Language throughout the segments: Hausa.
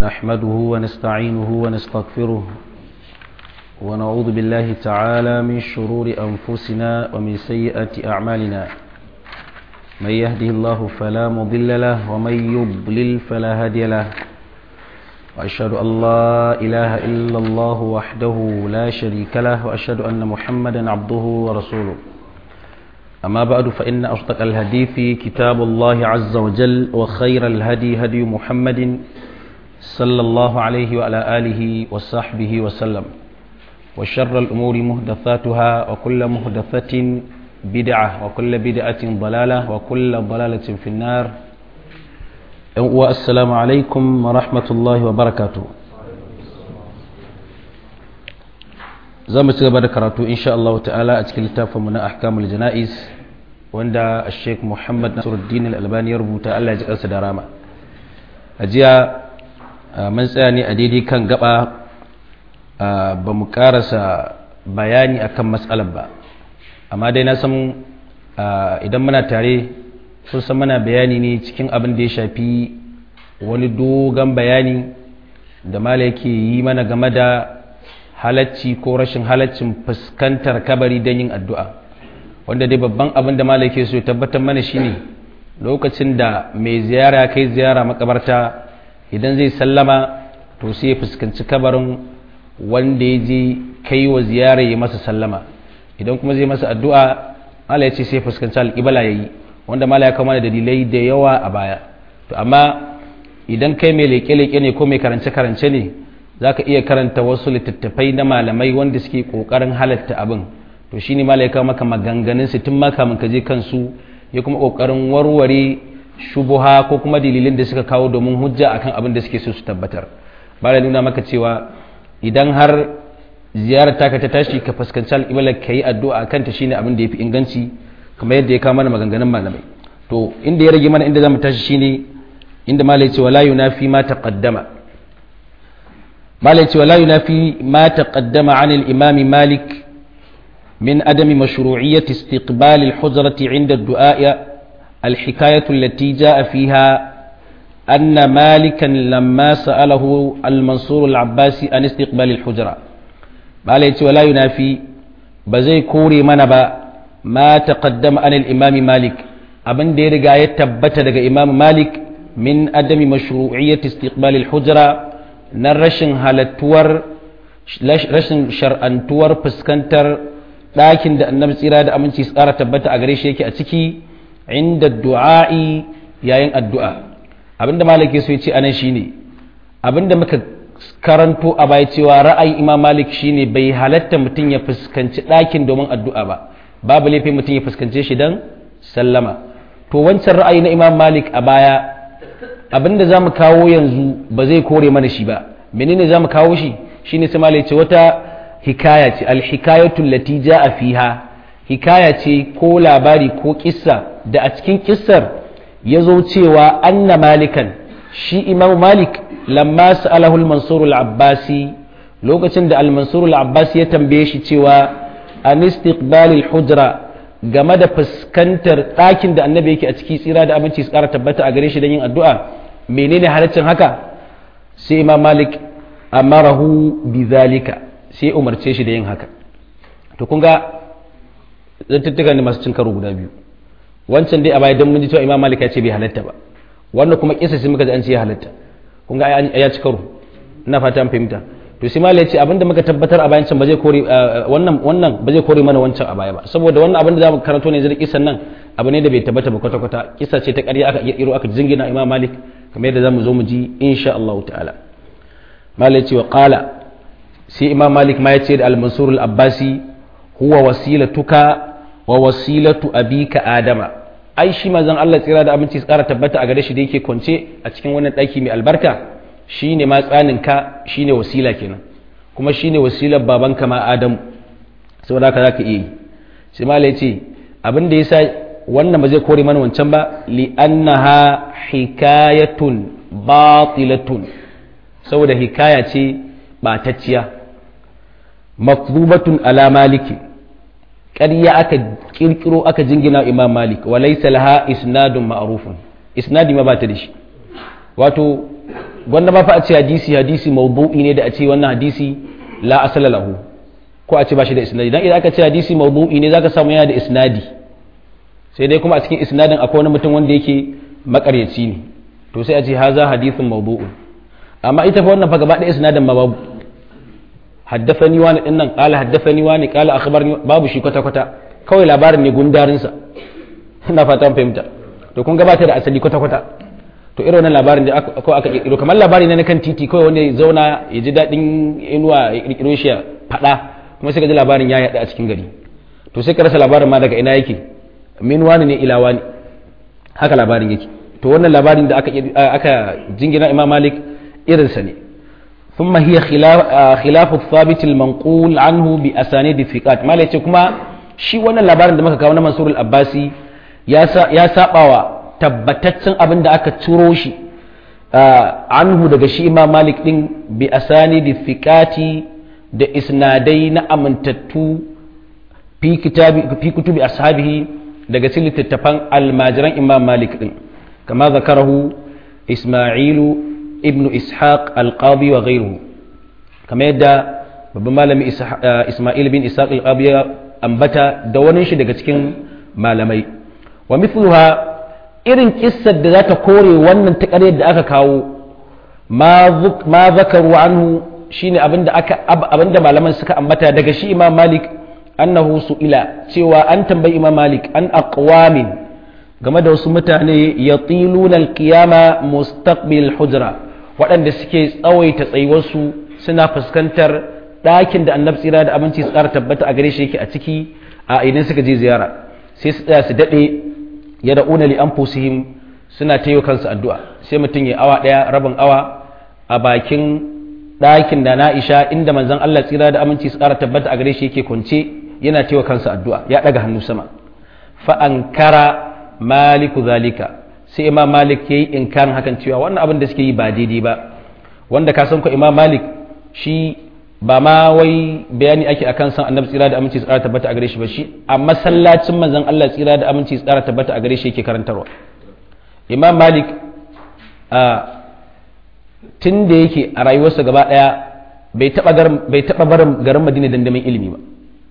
نحمده ونستعينه ونستغفره ونعوذ بالله تعالى من شرور أنفسنا ومن سيئات أعمالنا من يهده الله فلا مضل له ومن يضلل فلا هادي له وأشهد أن لا إله إلا الله وحده لا شريك له وأشهد أن محمدا عبده ورسوله أما بعد فإن أصدق الحديث كتاب الله عز وجل وخير الهدي هدي محمد صلى الله عليه وعلى آله وصحبه وسلم وشر الأمور مهدثاتها وكل مهدثة بدعة وكل بدعة ضلالة وكل ضلالة في النار والسلام عليكم ورحمة الله وبركاته za mu ci gaba da karatu insha Allah ta'ala a cikin littafinmu na ahkamul jana'iz wanda Sheikh Muhammad Nasiruddin Al-Albani ya rubuta Allah ya ji kansa da rama a jiya mun tsaya ne a daidai kan gaba ba mu karasa bayani akan matsalar ba amma dai na san idan muna tare sun san muna bayani ne cikin abin da ya shafi wani dogon bayani da mala yake yi mana game da halacci ko rashin halaccin fuskantar kabari don yin addu'a wanda dai babban abin da mala yake so ya tabbatar mana shine lokacin da mai ziyara kai ziyara makabarta idan zai sallama to sai ya fuskanci kabarin wanda ya je kai wa ziyara ya masa sallama idan kuma zai masa addu'a mala ya ce sai fuskanci alƙibala ya yi wanda mala ya kama da dalilai da yawa a baya to amma idan kai mai leƙe-leƙe ne ko mai karance-karance ne za ka iya karanta wasu littattafai na malamai wanda suke ƙoƙarin halatta abin to shi ne mala ya kawo maka maganganun su tun maka ka je kansu ya kuma ƙoƙarin warware shubuha ko kuma dalilin da suka kawo domin hujja akan abin da suke so su tabbatar mala nuna maka cewa idan har ziyarar taka ta tashi ka fuskanci al'ibala ka yi addu'a a kanta shine abin da ya fi inganci kamar yadda ya kawo mana maganganun malamai to inda ya rage mana inda za mu tashi shine inda malai ce wala yunafi ma taqaddama malai ce wala yunafi ma taqaddama an al-imam malik min adam mashru'iyyat istiqbal al-hujrah 'inda ad-du'a al-hikayah allati ja'a fiha أن مالكا لما سأله المنصور العباسي عن استقبال الحجرة malai ce wala yunafi ba zai kore mana ba ma taqaddama an al-imam malik abin da ya riga ya tabbata daga imam malik min adami mashru'iyyat istiqbal al-hujra na rashin halattuwar rashin shar'antuwar fuskantar ɗakin da annabi tsira da aminci tsara tabbata a gare shi yake a ciki inda du'a'i yayin addu'a abinda malik ya so ya ce anan shine abinda muka karanto a baya cewa ra'ayin imam malik shine bai halatta mutum ya fuskanci ɗakin domin addu'a ba babu laifi mutum ya fuskance shi don sallama to wancan ra'ayi na imam malik a baya abinda za mu kawo yanzu ba zai kore mana shi ba menene za mu kawo shi shine sai malik ce wata hikaya ce alhikayatul lati ja'a fiha hikaya ce ko labari ko kissa da a cikin kissar ya zo cewa anna malikan shi imam malik lamma sa'alahu al-mansur al-abbasi lokacin da al-mansur al-abbasi ya tambaye shi cewa an istiqbal al-hujra game da fuskantar ɗakin da annabi yake a ciki tsira da abinci su ƙara tabbata a gare shi don yin addu'a menene halaccin haka sai imam malik amarahu bi zalika sai umarce shi da yin haka to kun ga zantuttuka ne masu cin karo guda biyu wancan dai a baya don mun ji cewa imam malik ya ce bai halatta ba wannan kuma kisa sai muka ji an ce ya halatta kun ga ya ci karo ina fata an fahimta to sai malai ce abinda muka tabbatar a bayan can ba zai kore wannan wannan ba zai kore mana wancan a baya ba saboda wannan abin da zamu karanto ne zai kisan nan abu ne da bai tabbata ba kwata kwata kisa ce ta ƙarya aka kirkiro aka jingina imam malik kamar yadda zamu zo mu ji insha Allah ta'ala malai ce wa qala sai imam malik ma ya ce da al-mansur al-abbasi huwa wasilatuka wa wasilatu abika adama ai shi manzon Allah tsira da abinci tsara tabbata a gare shi da yake kwance a cikin wannan ɗaki mai albarka shine ma tsaninka shine wasila kenan kuma shine wasilar babanka ma Adamu saboda haka zaka iya yi sai mala yace abin da yasa wannan ba zai kore mana wancan ba li annaha hikayatun batilatun saboda hikaya ce batacciya mafdubatun ala maliki ƙarya aka kirkiro aka jingina imam malik wa laysa laha isnadun ma'rufun isnadi ma ba ta da shi wato gwanda ba fa a ce hadisi hadisi mawdu'i ne da a ce wannan hadisi la asala lahu ko a ce ba shi da isnadi dan idan aka ce hadisi mawdu'i ne zaka samu yana da isnadi sai dai kuma a cikin isnadin akwai wani mutum wanda yake makaryaci ne to sai a ce haza hadithun mawdu'un amma ita fa wannan fa gaba ɗaya isnadin ma babu haddafani wani din nan qala haddafani wani qala akhbarni babu shi kwata kwata kawai labarin ne gundarin sa ina fata mun fahimta to kun gabata da asali kwata kwata to irin wannan labarin da aka aka kirkiro kamar labari ne na kan titi kawai wanda ya zauna ya ji dadin inuwa ya kirkiro shi ya fada kuma sai ka ji labarin ya yada a cikin gari to sai ka rasa labarin ma daga ina yake min wani ne ila wani haka labarin yake to wannan labarin da aka aka jingina imam malik irinsa ne ثم هي خلاف خلاف الثابت المنقول عنه بأسانيد الثقات ما ليش كما shi wannan labarin da muka kawo na Mansur al-Abbasi ya sabawa tabbataccen abin da aka ciro shi anhu daga shi Imam Malik din bi asanidi thiqati da isnadai na amintattu fi kitabi fi kutubi ashabihi daga cikin littattafan almajiran Imam Malik din kama zakarahu Isma'ilu ibnu ishaq alqabi wa ghayruhu kamar yadda babban malami isma'il bin ishaq alqabi ya ambata da wani shi daga cikin malamai wa mithluha irin kissar da za ta kore wannan takarar da aka kawo ma zakaru anhu shine abinda aka abinda malaman suka ambata daga shi imam malik annahu su'ila cewa an tambayi imam malik an aqwamin game da wasu mutane yatiluna alqiyama mustaqbil hujra waɗanda suke tsawaita tsayuwarsu suna fuskantar ɗakin da annabi tsira da abinci su ƙara tabbata a gare shi yake a ciki a idan suka je ziyara sai su tsaya su daɗe ya da una li anfusihim suna ta kansu addu'a sai mutum ya awa ɗaya rabin awa a bakin ɗakin da na isha inda manzon Allah tsira da aminci su ƙara tabbata a gare shi yake kwance yana ta kansa addu'a ya ɗaga hannu sama fa ankara maliku zalika sai imam malik ya yi inkarin hakan cewa wannan abin da suke yi ba daidai ba wanda ka san ko imam malik shi ba ma wai bayani ake akan san annabi tsira da aminci tsara tabbata a gare shi ba shi a masallacin manzon Allah tsira da aminci tsara tabbata a gare shi yake karantarwa imam malik a tun da yake a rayuwarsa gaba daya bai taba bai taba barin garin Madina dan neman ilimi ba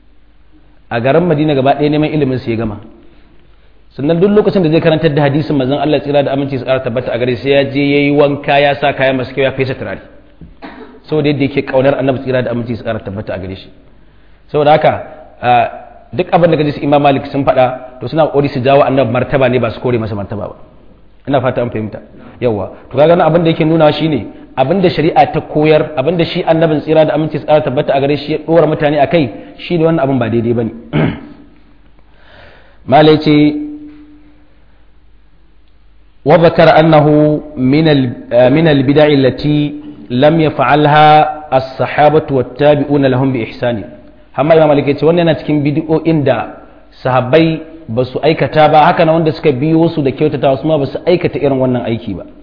a garin Madina gaba daya neman ilimin sa ya gama sannan duk lokacin da zai karantar da hadisin manzon Allah tsira da aminci su ƙara tabbata a gare sai ya je yayi wanka ya sa kaya masu kyau ya fesa turare saboda yadda yake kaunar annabi tsira da aminci su ƙara tabbata a gare shi saboda haka duk abin da gaji su imam malik sun faɗa to suna ƙoƙari su jawo annabi martaba ne ba su kore masa martaba ba ina fata an fahimta yawa to kaga nan abin da yake nuna shine abin da shari'a ta koyar abin da shi annabin tsira da aminci su ƙara tabbata a gare shi ya ɗora mutane a kai shine wannan abin ba daidai bane malai ce وذكر أنه من من البدع التي لم يفعلها الصحابة والتابعون لهم بإحسان amma imam malik yace wannan yana cikin bid'o'in da sahabbai ba su aikata ba haka na wanda suka biyo su da kyautata su ma ba su aikata irin wannan aiki ba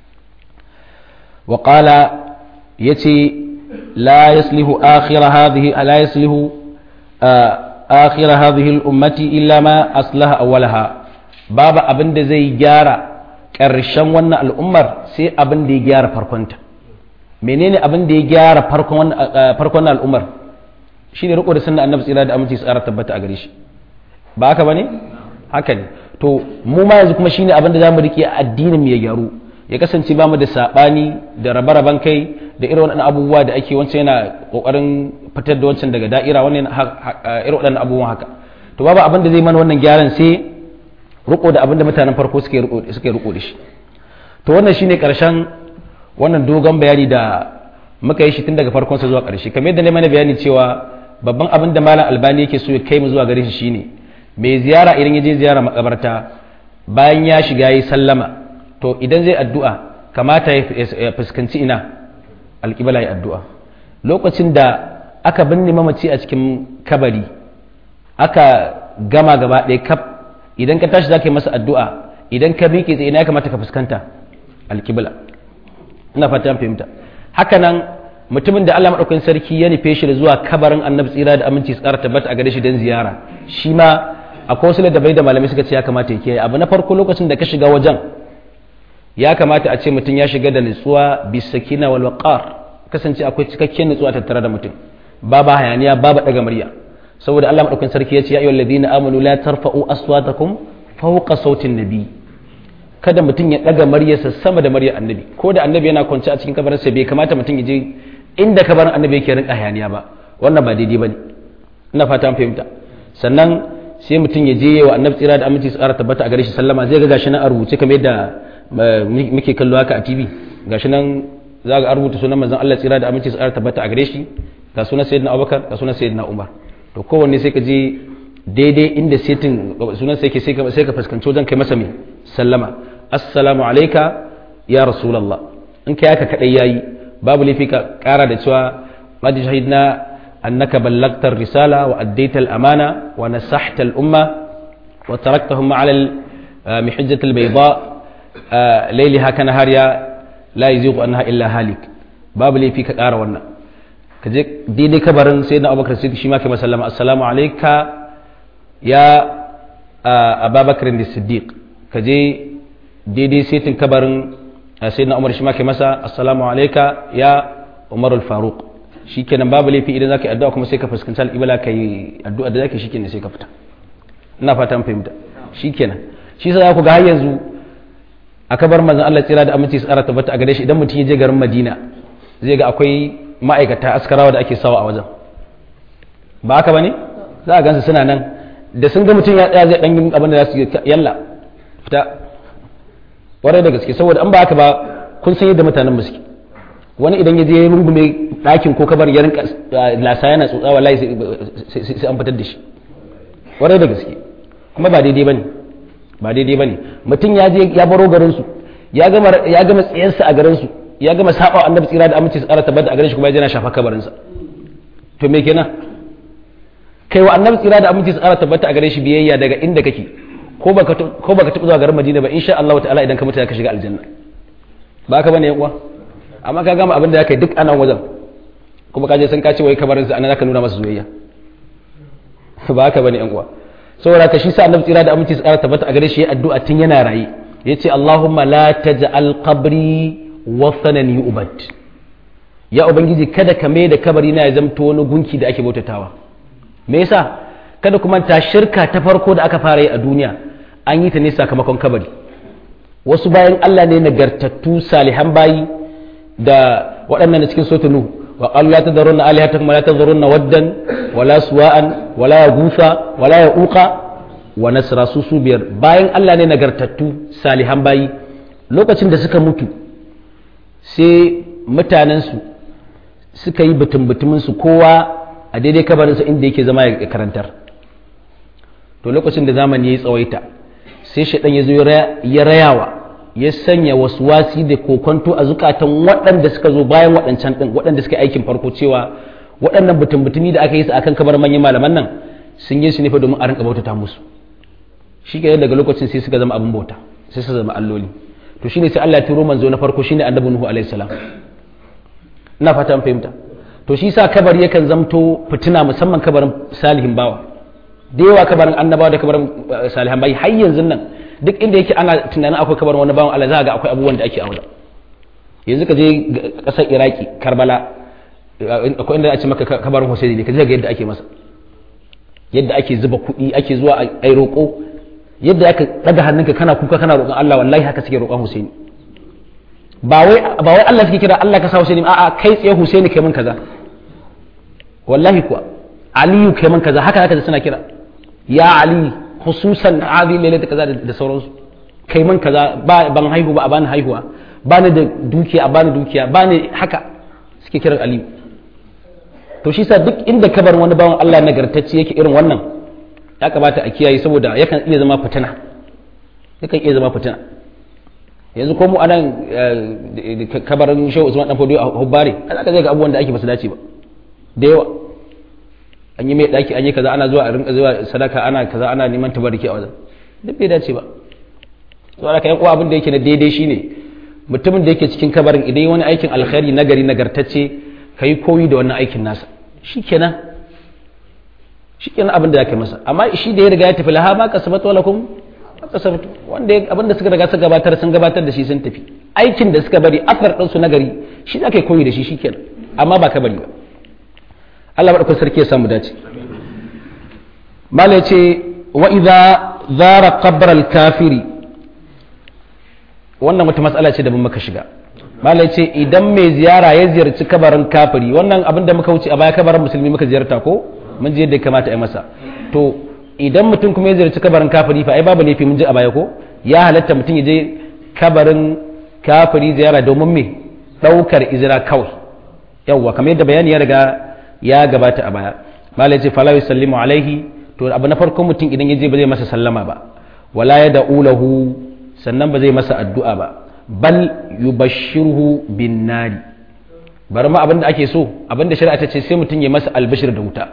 wa qala yace la yaslihu akhir hadhihi la yaslihu akhir hadhihi al-ummati illa ma aslaha awwalaha babu abin da zai gyara ƙarshen wannan al'ummar sai abin da ya gyara farkonta menene abin da ya gyara farkon al'ummar shi ne riko da sunna annabi tsira da aminci tsara tabbata a gare shi ba haka bane haka ne to mu ma yanzu kuma shine abin da zamu rike addinin mu ya gyaru ya kasance ba mu da sabani da rabe-raben kai da irin waɗannan abubuwa da ake wancan yana kokarin fitar da wancan daga da'ira wannan irin waɗannan abubuwan haka to babu abin da zai mana wannan gyaran sai riko da abin da mutanen farko suke riko suke riko da shi to wannan shine karshen wannan dogon bayani da muka yi shi tun daga farkon sa zuwa ƙarshe kamar yadda ne mana bayani cewa babban abin da malam albani yake so ya kai mu zuwa gare shi shine mai ziyara idan ya je ziyara makabarta bayan ya shiga yi sallama to idan zai addu'a kamata ya fuskanci ina alƙibla ya addu'a lokacin da aka binne mamaci a cikin kabari aka gama gaba ɗaya kaf idan ka tashi za ka yi masa addu'a idan ka miƙe tsaye ina ya kamata ka fuskanta alƙibla ina fata an fahimta haka nan mutumin da Allah maɗaukakin sarki ya nufe shi da zuwa kabarin annabi tsira da aminci tsara tabbata a gare shi don ziyara shi ma akwai wasu da bai da malamai suka ce ya kamata ya kiyaye abu na farko lokacin da ka shiga wajen ya kamata a ce mutum ya shiga da nutsuwa bisakina wal waqar kasance akwai cikakken nutsuwa tattare da mutum babu hayaniya babu daga murya saboda Allah madaukakin sarki ya ce ya ayyuhal ladina amanu la tarfa'u aswatakum fawqa sautin nabi kada mutum ya daga muryarsa sama da muryar annabi ko da annabi yana kwance a cikin kabarinsa bai kamata mutum ya je inda kabarin annabi yake rinka hayaniya ba wannan ba daidai bane ina fata an fahimta sannan sai mutum ya je wa annabi tsira da aminci su ƙara tabbata a gare shi sallama zai ga gashi nan a rubuce kamar yadda muke kallo haka a TV gashi nan za ga rubuta sunan manzon Allah tsira da aminci su ƙara tabbata a gare shi ga sunan sayyidina Abubakar ga sunan sayyidina Umar to kowanne sai ka je daidai inda setin sunan sai ke sai ka fuskanci wajen kai masa mai sallama assalamu alayka ya rasulullah in kai haka kadai yayi babu laifi ka kara da cewa qad shahidna annaka ballagta risala wa addaita al-amana wa nasahta al-umma wa taraktahum ala al-mihajjat al-bayda laylaha kana hariya la yazighu anha illa halik babu laifi ka kara wannan ka je daidai kabarin sayyidina abubakar siddiq shi ma kai masallama assalamu alayka ya ababakar da siddiq ka je daidai setin kabarin sayyidina umar shi ma kai masa assalamu alayka ya umar al-faruq shikenan babu laifi idan zaka yi addu'a kuma sai ka fuskanci al-qibla kai addu'a da zaka shikenan sai ka fita ina fata an fahimta shikenan shi yasa ku ga har yanzu a kabar manzon Allah tsira da aminci su tsara tabbata a gare shi idan mutum ya je garin Madina zai ga akwai ma'aikata askarawa da ake sawa a wajen ba haka bane za a gansu suna nan da sun ga mutum ya tsaya zai dan yi abin da za su yalla fita warai da gaske saboda an ba haka ba kun san yadda mutanen suke wani idan ya je ya rungume ɗakin ko kabar ya rinka lasa yana tsotsa wallahi sai an fitar da shi warai da gaske kuma ba daidai bane ba daidai bane mutum ya je ya baro garin su ya gama ya gama tsiyarsa a garin su ya gama saba annabi tsira da aminci su ƙara tabbata a garin shi kuma ya je na shafa kabarin sa to me kenan kai wa annabi tsira da aminci su ƙara tabbata a gare shi biyayya daga inda kake ko baka ko baka taɓa zuwa garin Madina ba insha Allah ta'ala idan ka mutu ka shiga aljanna ba ka bane yan uwa amma ka gama abin da zaka yi duk anan wajen kuma ka je san ka ce wai kabarin sa anan zaka nuna masa soyayya ba ka bane yan uwa saboda ka shi sa annabi tsira da aminci su ƙara tabbata a gare shi ya addu'a tun yana raye yace Allahumma la taj'al qabri wasanan yu'bad ya ubangiji kada ka mai da kabari na ya zamto wani gunki da ake bautatawa me yasa kada kuma ta shirka ta farko da aka fara yi a duniya an yi ta ne sakamakon kabari wasu bayan Allah ne nagartattu salihan bayi da waɗannan da cikin sotunu wa qalu la tadharunna alihatakum la tadharunna waddan wala suwa'an wala yaghutha wala yauqa wa nasra su su biyar bayan Allah ne nagartattu salihan bayi lokacin da suka mutu sai mutanensu suka yi butun-butuminsu kowa a daidai kabarinsa inda yake zama ya karantar to lokacin da zamani ya yi tsawaita sai shaɗan ya zo ya rayawa ya sanya wasu wasi da kokonto a zukatan waɗanda suka zo bayan waɗancan ɗin waɗanda suka aikin farko cewa waɗannan butun-butumi da aka yi su akan kabar manyan malaman nan sun yi su ne fa domin a rinka bautata musu shi daga lokacin sai suka zama abin bauta sai suka zama alloli to shine sai Allah ya turo manzo na farko shine annabi Nuhu alaihi salam ina fata an fahimta to shi sa kabari yakan zamto fitina musamman kabarin salihin bawa da yawa kabarin annabawa da kabarin salihan bayi har yanzu nan duk inda yake ana tunanin akwai kabarin wani bawan Allah za ga akwai abubuwan da ake a wajen yanzu ka je kasar Iraki Karbala akwai inda a ce maka kabarin Hussein ne ka je ga yadda ake masa yadda ake zuba kuɗi ake zuwa a roƙo yadda aka daga hannunka kana kuka kana roƙon Allah wallahi haka suke roƙon Husaini ba wai ba wai Allah suke kira Allah ka sa Husaini a'a kai tsaye Husaini kai min kaza wallahi kuwa Aliyu kai min kaza haka haka suna kira ya Ali khususan hadhihi lailata kaza da sauransu kai min kaza ba ban haihu ba a bani haihuwa bani da dukiya a bani dukiya bani haka suke kiran Aliyu to shi sa duk inda kabar wani bawan Allah nagartacce yake irin wannan ya kamata a kiyaye saboda yakan iya zama fitina yakan iya zama fitina yanzu ko mu anan kabarin shehu usman dan fodiyo a hubbare an aka zai ga abubuwan da ake basu dace ba da yawa an yi mai daki an yi kaza ana zuwa a rinka zuwa sadaka ana kaza ana neman tabariki a wajen duk bai dace ba to aka yan uwa abin da yake na daidai shine mutumin da yake cikin kabarin idan wani aikin alkhairi nagari nagartacce kai koyi da wannan aikin nasa shikenan shi kenan abin da ya kai masa amma shi da ya riga ya tafi laha ma kasabat wala kum wanda abinda suka riga suka gabatar sun gabatar da shi sun tafi aikin da suka bari asar din su nagari shi aka koyi da shi shikenan amma ba ka bari ba Allah madaukakin sarki ya samu dace mala yace wa idza zara qabr al kafiri wannan wata matsala ce da mun maka shiga mala yace idan mai ziyara ya ziyarci kabarin kafiri wannan abin da muka wuce a baya kabarin musulmi muka ziyarta ko mun je yadda ya kamata a yi masa to idan mutum kuma ya ziyarci kabarin kafiri fa ai babu laifi mun ji a baya ko ya halatta mutum ya je kabarin kafiri ziyara domin me daukar izira kawai yawwa kamar yadda bayani ya riga ya gabata a baya malai ce fala yusallimu alaihi to abu na farko mutum idan ya je ba zai masa sallama ba wala ya da'u lahu sannan ba zai masa addu'a ba bal yubashshirhu bin nari bari ma abinda ake so abinda shari'a ta ce sai mutum ya masa albashir da wuta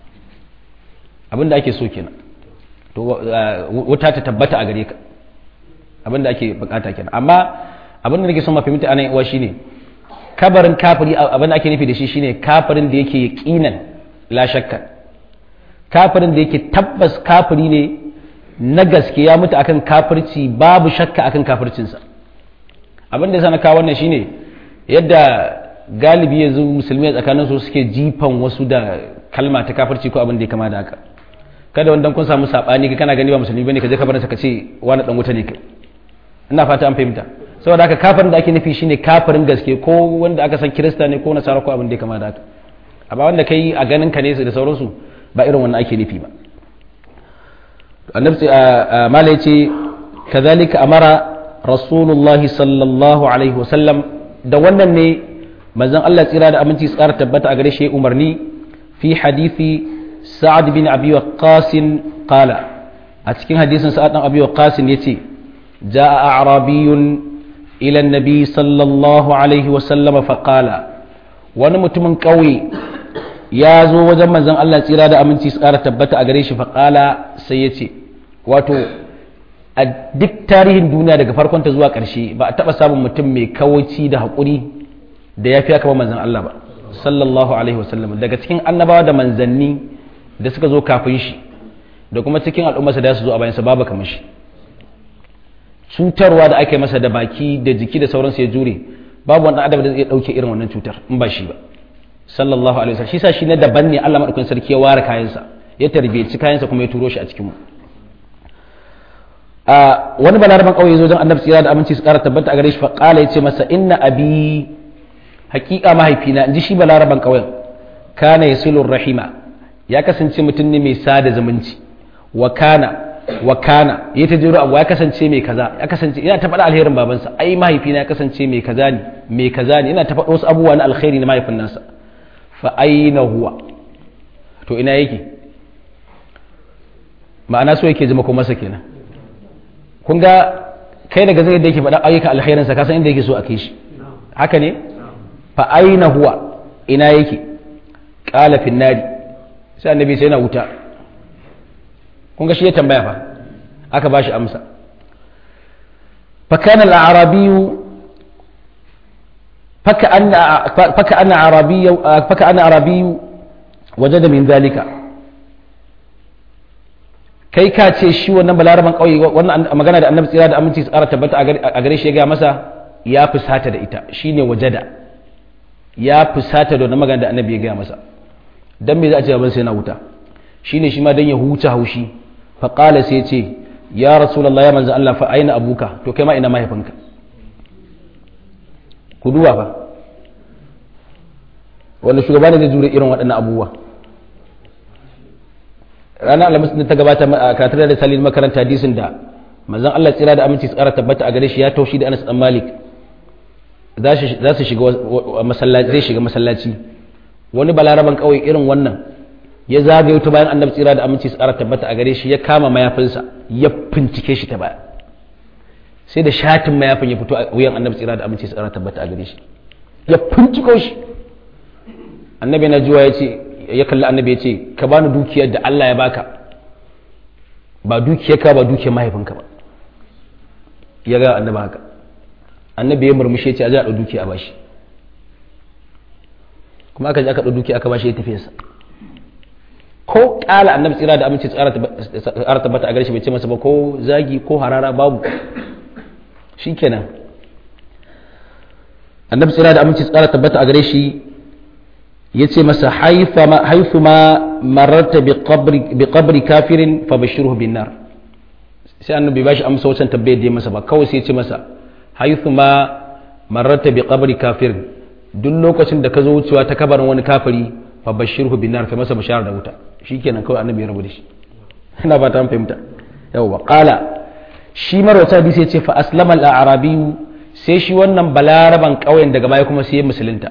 abinda ake so kenan to wuta ta tabbata a gare ka abinda ake bukata kenan amma abinda nake son mafimta anan uwa shine kabarin kafiri abinda ake nufi da shi shine kafirin da yake yaqinan la shakka kafirin da yake tabbas kafiri ne na gaske ya mutu akan kafirci babu shakka akan kafircinsa abinda yasa na kawo wannan shine yadda galibi yanzu musulmi tsakanin su suke jifan wasu da kalma ta kafirci ko abin da ya kama da haka kada wanda kun samu sabani ka kana gani ba musulmi bane ka je kabarin sa ka ce wani dan wuta ne kai ina fata an fahimta saboda haka kafirin da ake nufi shine kafirin gaske ko wanda aka san kirista ne ko nasara ko abin da ya kama da haka amma wanda kai a ganin ka ne da sauransu ba irin wannan ake nufi ba annabi mala yace kazalika amara rasulullahi sallallahu alaihi wasallam da wannan ne manzon Allah tsira da aminci tsara tabbata a gare shi umarni fi hadisi sa'ad bin abi waqqas qala a cikin hadisin sa'ad bin abi waqqas yace jaa a'rabiyyun ila an-nabi sallallahu alaihi wasallam fa qala wani mutumin kauye ya zo wajen manzon Allah tsira da aminci tsara tabbata a gare shi fa qala sai yace wato a duk tarihin duniya daga farkonta zuwa ƙarshe ba a taɓa samun mutum mai kawaci da haƙuri da ya fi aka ba manzan Allah ba sallallahu alaihi wasallam daga cikin annabawa da manzanni da suka zo kafin shi da kuma cikin al'ummarsa da su zo a bayansa babu kamar shi cutarwa da aka yi masa da baki da jiki da sauransu ya jure babu wani adam da zai ɗauke irin wannan cutar in ba shi ba sallallahu alaihi wasallam shi sa shi na daban ne Allah madaukakin sarki ya ware kayansa ya tarbiyyaci kayansa kuma ya turo shi a cikin mu a wani balaraban kauye zo don annabi tsira da aminci su kara tabbata a gare shi fa qala yace masa inna abi haqiqa mahaifina inji shi balaraban kauyen kana yasilur rahima ya kasance mutum ne mai sada zumunci wa kana wa kana ya ta jiro abu ya kasance mai kaza ya kasance ina ta faɗa alherin babansa ai mahaifina ya kasance mai kaza ne mai kaza ne ina ta faɗa wasu abubuwa na alkhairi na mahaifin nasa fa aina huwa to ina yake ma'ana so yake zama ko masa kenan kun ga kai daga zai da yake faɗa ayyukan alkhairinsa ka san inda yake so a kai shi haka ne fa aina huwa ina yake qala fin nari sai annabi sai yana wuta kun ga shi ya tambaya fa aka bashi amsa fa kana al-arabiyyu faka anna faka anna arabiyyu faka anna arabiyyu wajada min dhalika kai ka ce shi wannan balaraban kauye wannan magana da annabi tsira da aminci tsara tabbata a gare shi ya ga masa ya fusata da ita shine wajada ya fusata da wannan magana da annabi ya ga masa dan me za a ce ban sai na wuta shine shi ma dan ya huta haushi fa qala sai ce ya rasulullahi ya manzo Allah fa aina abuka to kai ma ina mahaifinka ku duba fa wanda shugaba ne zai jure irin waɗannan abubuwa ranar alhamis da ta gabata a katar da salin makaranta hadisin da manzon Allah tsira da aminci tsara tabbata a gare shi ya taushi da Anas dan Malik za su shiga masallaci zai shiga masallaci wani balaraban kawai irin wannan ya zagayo ta bayan annabi tsira da aminci tsara tabbata a gare shi ya kama mayafinsa ya fincike shi ta baya sai da shatin mayafin ya fito a wuyan annabi tsira da aminci tsara tabbata a gare shi ya finciko shi annabi na juwa ya ce ya kalli annabi ya ce ka bani dukiyar da Allah ya baka ba dukiyar ka ba dukiyar mahaifinka ba ya ga annabi haka annabi ya murmushe ya ce a ji a ɗau dukiya a bashi kuma aka ji aka ɗau dukiya aka bashi ya tafi sa ko kala annabi tsira da aminci tsara tabbata a gare shi bai ce masa ba ko zagi ko harara babu shikenan annabi tsira da aminci tsara tabbata a gare shi ya ce masa haifu ma mararta bi qabri kafirin fa bashirhu bin nar sai annabi ba shi amsa wancan tabbayar da ya masa ba kawai sai ya ce masa haifu ma mararta bi qabri kafirin duk lokacin da ka zo wucewa ta kabarin wani kafiri fa bashirhu bin nar kai masa bashara da wuta shikenan kawai annabi ya rabu da shi ina ba ta fahimta yawwa qala shi marwata bi sai ce fa aslama al-arabi sai shi wannan balaraban kauyen daga baya kuma sai ya musulunta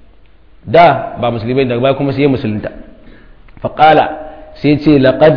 da ba musulmai daga baya kuma sai ya musulunta fa qala sai ce laqad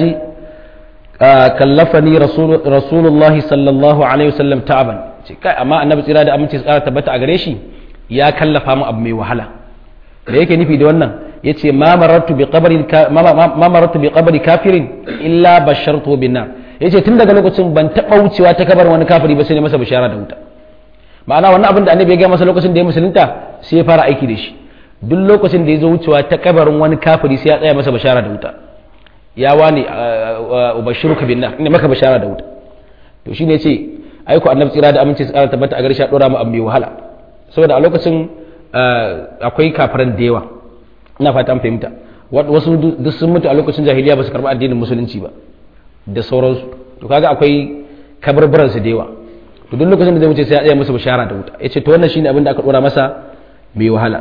kallafani rasulullahi sallallahu alaihi wasallam ta'aban ce kai amma annabi tsira da aminci tsara tabbata a gare shi ya kallafa mu abu mai wahala da yake nufi da wannan yace ma marartu bi qabri ma marartu bi qabri kafirin illa bashartu bin nar yace tun daga lokacin ban taba wucewa ta kabar wani kafiri ba sai ne masa bishara da wuta ma'ana wannan abin da annabi ya ga masa lokacin da ya musulunta sai ya fara aiki da shi duk lokacin da ya zo wucewa ta kabarin wani kafiri sai ya tsaya masa bishara da wuta ya wani ubashiruka bin nar ina maka bishara da wuta to shine yace aiko annabi tsira da aminci tsara tabbata a gare shi a dora mu abu mai wahala saboda a lokacin akwai kafiran da yawa ina fata an fahimta wasu duk sun mutu a lokacin jahiliya ba su karɓi addinin musulunci ba da sauransu to kaga akwai kabarbaran su da yawa to duk lokacin da zai wuce sai ya tsaya musu bishara da wuta yace to wannan shine abin da aka dora masa mai wahala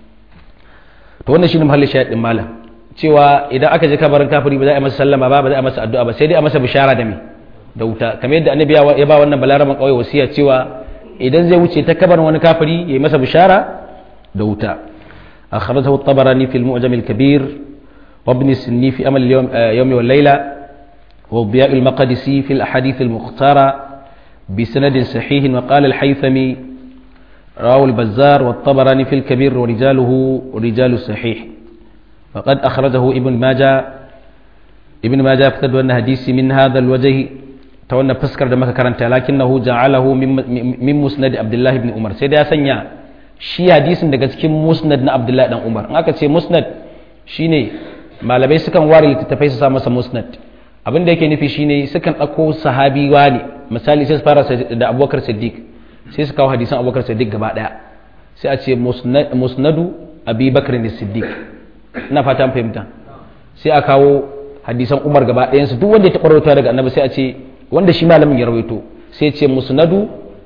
to wannan shine mahallin shayar din malam cewa idan aka je kabarin kafiri ba za a yi masa sallama ba ba za a masa addu'a ba sai dai a masa bishara da me da wuta kamar yadda annabi ya ba wannan balaraman kauye wasiya cewa idan zai wuce ta kabarin wani kafiri ya yi masa bishara da wuta akhrajahu at-tabarani fi al-mu'jam al-kabir wa ibn sinni fi amal al-yawm wal layla wa biya al-maqdisi fi al-ahadith al-mukhtara بسند صحيح وقال الحيثمي رواه البزار والطبراني في الكبير ورجاله رجال الصحيح وقد أخرجه ابن ماجه ابن ماجه افتد أن حديث من هذا الوجه تولى فسكر دمك كرنت لكنه جعله من مسند عبد الله بن عمر سيدا سنيا shi hadisin daga cikin musnad na abdullahi dan umar in aka ce musnad shine malamai sukan ware littattafai su sa masa musnad abin da yake nufi shine sukan ɗauko sahabi wani misali sai su fara da abubakar siddiq sai su kawo hadisan abubakar siddiq gaba ɗaya sai a ce musnadu abi bakar ne siddiq ina fata fahimta sai a kawo hadisan umar gaba ɗayansu duk wanda ya taɓa rawaito daga annabi sai a ce wanda shi malamin ya rawaito sai ce musnadu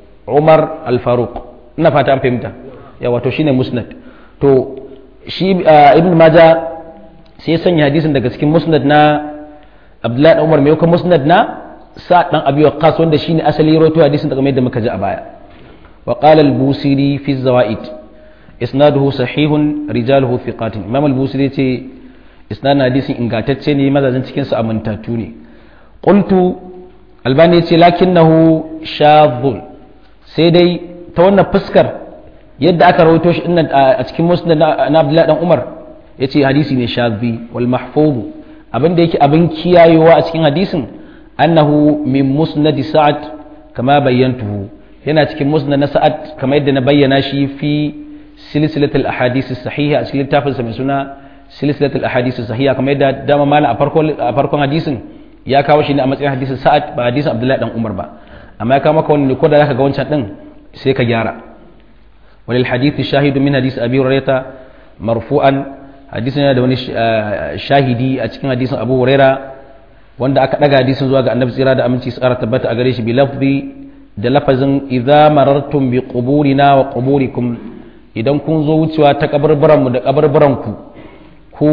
umar al-faruq ina fata fahimta ya wato shine musnad to shi ibn maja sai ya sanya hadisin daga cikin musnad na abdullahi dan umar mai kuma musnad na sa dan abi waqqas wanda shine asali rawaito hadisin daga mai da muka ji a baya wa qala al-busiri fi zawaid isnaduhu sahihun rijaluhu thiqatun imam al-busiri ce isnadin hadisin ingantacce ne mazajin cikin sa amintatu ne qultu albani ce lakinnahu shadhun sai dai ta wannan fuskar yadda aka rawaito shi dinnan a cikin musnad na abdullahi dan umar yace hadisi ne shadhi wal mahfuz abin da yake abin kiyayewa a cikin hadisin annahu min musnad sa'ad kama bayyantuhu yana cikin musnad na sa'ad kama yadda na bayyana shi fi silsilatul ahadith sahiha a cikin littafin sa mai suna silsilatul ahadith sahiha kama yadda dama malam a farkon a farkon hadisin ya kawo shi ne a matsayin hadisin sa'ad ba hadisin abdullahi dan umar ba amma ya kawo maka wani ko da zaka ga wancan din sai ka gyara walil hadith shahidu min hadith abi hurairah marfu'an hadisin yana da wani shahidi a cikin hadisin abu huraira wanda aka daga hadisin zuwa ga annabi tsira da aminci su kara tabbata a gare shi bi lafzi da lafazin idza marartum bi quburina wa quburikum idan kun zo wucewa ta kabarbaran mu da kabarbaran ku ku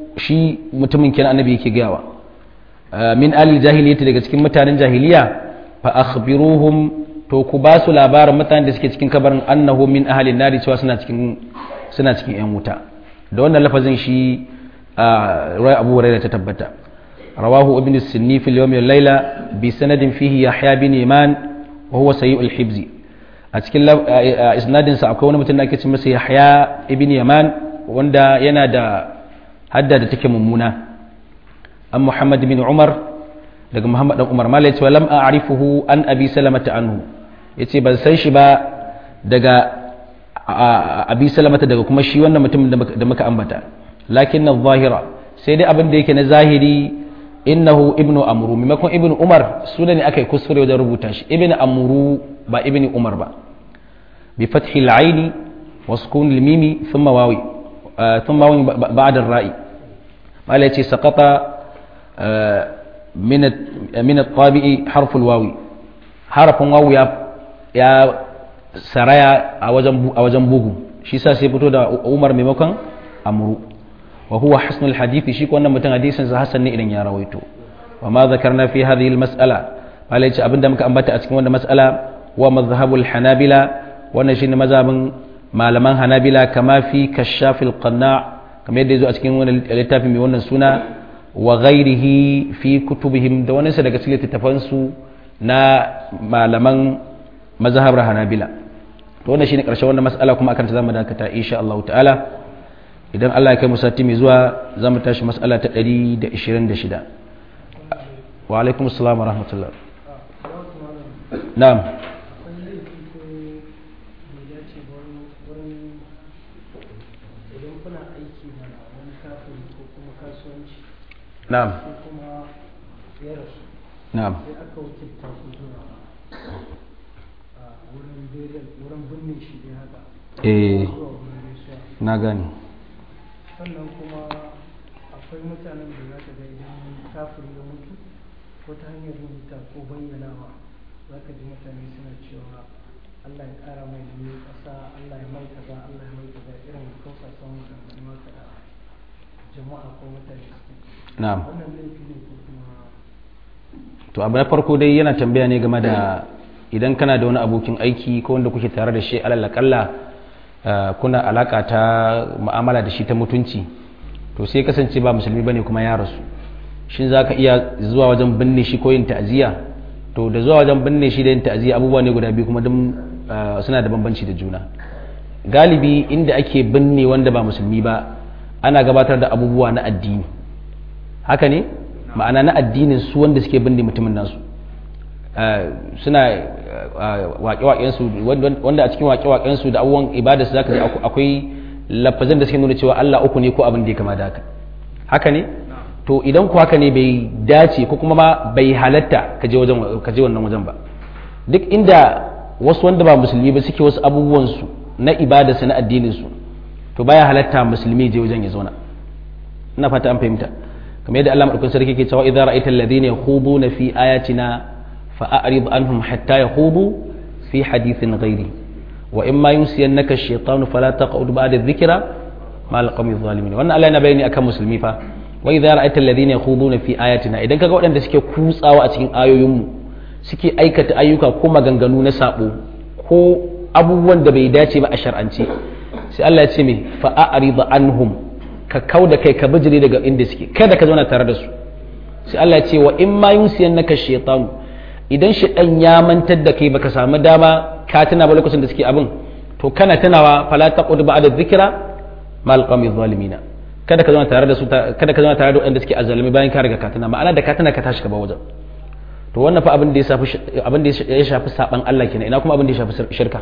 shi mutumin kenan annabi yake gayawa min alil jahiliyyati daga cikin mutanen jahiliya fa akhbiruhum to ku ba su labarin mutanen da suke cikin kabarin annahu min ahalin nari cewa suna cikin suna cikin yan wuta da wannan lafazin shi a ruwai abu hurairah ta tabbata rawahu ibn sinni fil yawm wal layla bi sanadin fihi yahya bin iman wa huwa sayyul hibzi a cikin isnadin sa akwai wani mutum da ake ce masa yahya ibn yaman wanda yana da hadda da take mummuna an muhammad bin umar daga muhammad dan umar malai cewa lam a'rifuhu an abi salamata anhu yace ban san shi ba daga abi salamata daga kuma shi wannan mutum da muka ambata lakin na zahira sai dai abin da yake na zahiri innahu ibnu amru maimakon ibnu umar suna ne aka yi kuskure wajen rubuta shi ibnu amru ba ibnu umar ba bi fathi al-aini wa sukun al-mimi thumma wawi thumma wawi ba'da ar-ra'i mala yace saqata min min at-tabi'i harf al-wawi harafin wawi ya ya saraya a wajen a wajen bugu shi sa sai fito da umar maimakon amru wa huwa hasnul hadithi shi ko wannan mutum hadisin sa hasan ne idan ya rawaito wa ma zakarna fi hadhihi almas'ala bala yace abinda muka ambata a cikin wannan mas'ala wa madhhabul hanabila wannan shine mazhabin malaman hanabila kama fi kashafil qanna kamar yadda yazo a cikin wannan littafin mai wannan suna wa ghairihi fi kutubihim da wani sa daga cikin littafan su na malaman mazhabar hanabila to wannan shine karshen wannan mas'ala kuma akan ta zamu dakata insha Allah ta'ala idan Allah ya kai mu sati mai zuwa za mu tashi mas'ala ta 126 wa alaikum assalam wa rahmatullah na'am na'am na'am sai aka wakilta ku zuwa a wurin burial wurin binne shi ne haka eh zuwa wurin gaisuwa na gani sannan kuma akwai mutanen da za ka ga idan kafin ya mutu ko ta hanyar rubuta ko bayyanawa za ka ji mutane suna cewa Allah ya ƙara mai jini ƙasa Allah ya mai kaza Allah ya mai kaza irin kausasan maganganu haka da jama'a ko mutane suke na'am wannan laifi ne ko kuma to abu na farko dai yana tambaya ne game da idan kana da wani abokin aiki ko wanda kuke tare da shi alal kalla kuna alaka ta mu'amala da shi ta mutunci to sai kasance ba musulmi bane kuma ya rasu shin zaka iya zuwa wajen binne shi ko yin ta'aziyya to da zuwa wajen binne shi da yin ta'aziyya abubuwa ne guda biyu kuma duk suna da bambanci da juna galibi inda ake binne wanda ba musulmi ba ana gabatar da abubuwa na addini haka ne ma'ana na addinin su wanda suke binne mutumin nasu suna waƙe-waƙensu wanda a cikin waƙe-waƙensu da abubuwan ibada su zaka ji akwai lafazin da suke nuna cewa Allah uku ne ko abin da ya kama da haka haka ne to idan ku haka ne bai dace ko kuma ma bai halatta ka je wajen ka je wannan wajen ba duk inda wasu wanda ba musulmi ba suke wasu abubuwan su na ibada su na addinin su to baya halatta musulmi je wajen ya zauna ina fata an fahimta kamar yadda Allah madaukakin sarki ke cewa idza ra'aita alladhina yakhuduna fi ayatina fa'arid anhum hatta yakhudu fi hadithin ghairi wa imma yunsiyannaka ash-shaytanu fala taq'ud ba'da adh-dhikra ma al-qawmi adh-dhalimin wannan Allah yana bayani akan musulmi fa wa idza ra'aita alladhina yakhuduna fi ayatina idan kaga waɗanda suke kutsawa a cikin ayoyinmu suke aikata ayyuka ko maganganu na sabo ko abubuwan da bai dace ba a shar'ance sai Allah ya ce me fa'arid anhum ka kau da kai ka bijire daga inda suke kada ka zauna tare da su sai Allah ya ce wa in ma yunsiyan naka shaytanu idan shaytan ya mantar da kai baka samu dama ka tuna ba lokacin da suke abin to kana tunawa fala taqud ba'da dhikra mal qawmi zalimina kada ka zauna tare da su kada ka zauna tare da wanda suke azzalimi bayan ka riga ka tuna ma'ana da ka tuna ka tashi ka ba wajen to wannan fa abin da ya shafi abin da ya shafi saban Allah kenan ina kuma abin da ya shafi shirka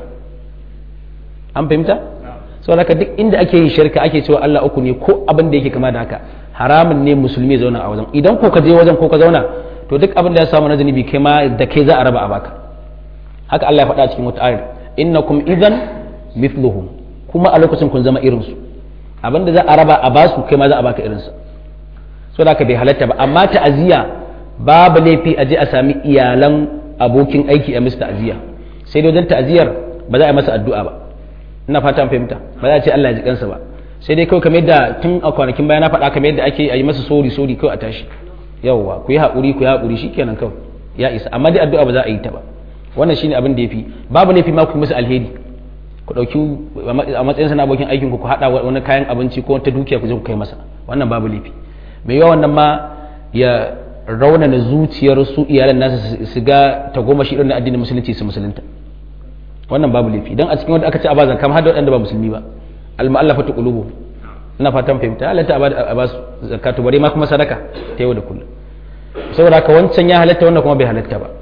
an fahimta saboda haka duk inda ake yin shirka ake cewa Allah uku ne ko abin da yake kama da haka haramun ne musulmi zauna a wajen idan ko ka je wajen ko ka zauna to duk abin da ya samu na zunubi kai ma da kai za a raba a baka haka Allah ya faɗa cikin wata ayar innakum idan mithluhum kuma a lokacin kun zama irin su abin da za a raba a basu kai ma za a baka irin sa saboda haka bai halatta ba amma ta'aziyya babu laifi a je a sami iyalan abokin aiki a mista ta'aziyya sai dai wajen ta'aziyyar ba za a yi masa addu'a ba ina fata fahimta ba za a ce Allah ya ji kansa ba sai dai kawai kamar yadda tun a kwanakin baya na faɗa kamar yadda ake yi masa sori sori kawai a tashi yawwa ku yi haƙuri ku yi haƙuri shikenan kawai ya isa amma dai addu'a ba za a yi ta ba wannan shine abin da yafi babu laifi ma ku musu alheri ku ɗauki a matsayin sana abokin aikin ku ku haɗa wani kayan abinci ko wata dukiya ku je ku kai masa wannan babu laifi mai yawa wannan ma ya raunana zuciyar su iyalan nasa su ga tagomashi irin na addinin musulunci su musulunta wannan babu laifi dan a cikin wanda aka ce a ba zakka har da waɗanda ba musulmi ba al-mu'allafatu qulubu ina fatan fahimta halatta a ba su zakatu bare ma kuma sadaka ta yau da kullum saboda haka wancan ya halatta wannan kuma bai halatta ba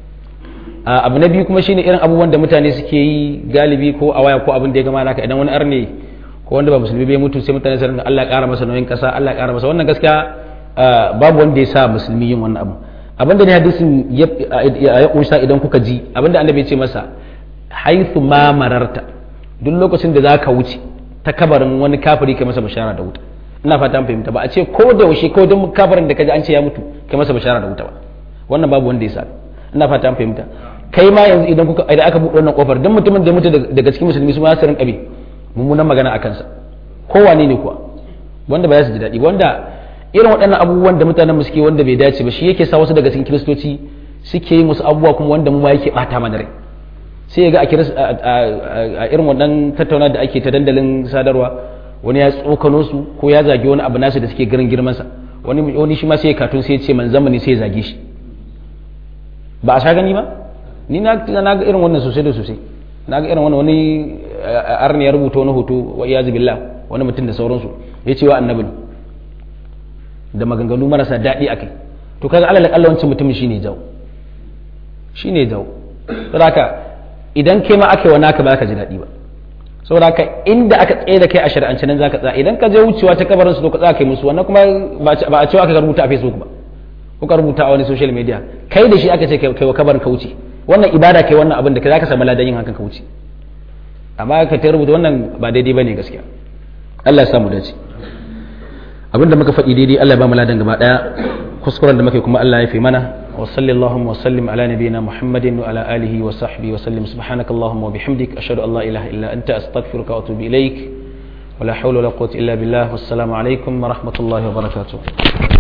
abu na biyu kuma shine irin abubuwan da mutane suke yi galibi ko a waya ko abin da ya gama naka idan wani arne ko wanda ba musulmi bai mutu sai mutane su ringa Allah ya ƙara masa nauyin ƙasa Allah ya ƙara masa wannan gaskiya babu wanda ya sa musulmi yin wannan abu abinda ne hadisin ya kunsa idan kuka ji abinda annabi ya ce masa haithu ma mararta duk lokacin da zaka wuce ta kabarin wani kafiri kai masa bishara da wuta ina fata an fahimta ba a ce ko da yaushe ko duk kafirin da kaji an ce ya mutu kai masa bishara da wuta ba wannan babu wanda ya sa ina fata an fahimta kai ma yanzu idan kuka idan aka buɗe wannan kofar duk mutumin da ya mutu daga cikin musulmi su ma su rinka bi mummunan magana a kansa kowane ne kuwa wanda ba ya su ji daɗi wanda irin waɗannan abubuwan da mutanen suke wanda bai dace ba shi yake sa wasu daga cikin kiristoci suke yin wasu abubuwa kuma wanda mu ma yake ɓata mana rai sai ya ga a irin wannan tattauna da ake ta dandalin sadarwa wani ya tsokano su ko ya zagi wani abu nasu da suke garin girmansa wani wani shi ma sai ya katun sai ya ce man zamani sai ya zage shi ba a sha gani ba ni na ga irin wannan sosai da sosai na ga irin wannan wani arni ya rubuta wani hoto wa iyazu billah wani mutum da sauransu ya ce wa annabi da maganganu marasa daɗi akai to kaga alal akalla wancan mutumin shine jawo shine jawo saboda idan kai ma aka yi wani aka ba ka ji daɗi ba saboda haka inda aka tsaye da kai a shari'ance nan zaka tsaya idan ka je wucewa ta kabarin su to ka tsaya kai musu wannan kuma ba a cewa aka rubuta a facebook ba ko ka rubuta a wani social media kai da shi aka ce kai wa kabarin ka wuce wannan ibada kai wannan abin da kai zaka samu ladan yin hakan ka wuce amma ka ta rubuta wannan ba daidai bane gaskiya Allah ya samu dace abinda muka faɗi daidai Allah ya ba mu ladan gaba daya kuskuren da muka kuma Allah ya fi mana وصلى اللهم وسلم على نبينا محمد وعلى آله وصحبه وسلم سبحانك اللهم وبحمدك أشهد أن لا إله إلا أنت أستغفرك وأتوب إليك ولا حول ولا قوة إلا بالله والسلام عليكم ورحمة الله وبركاته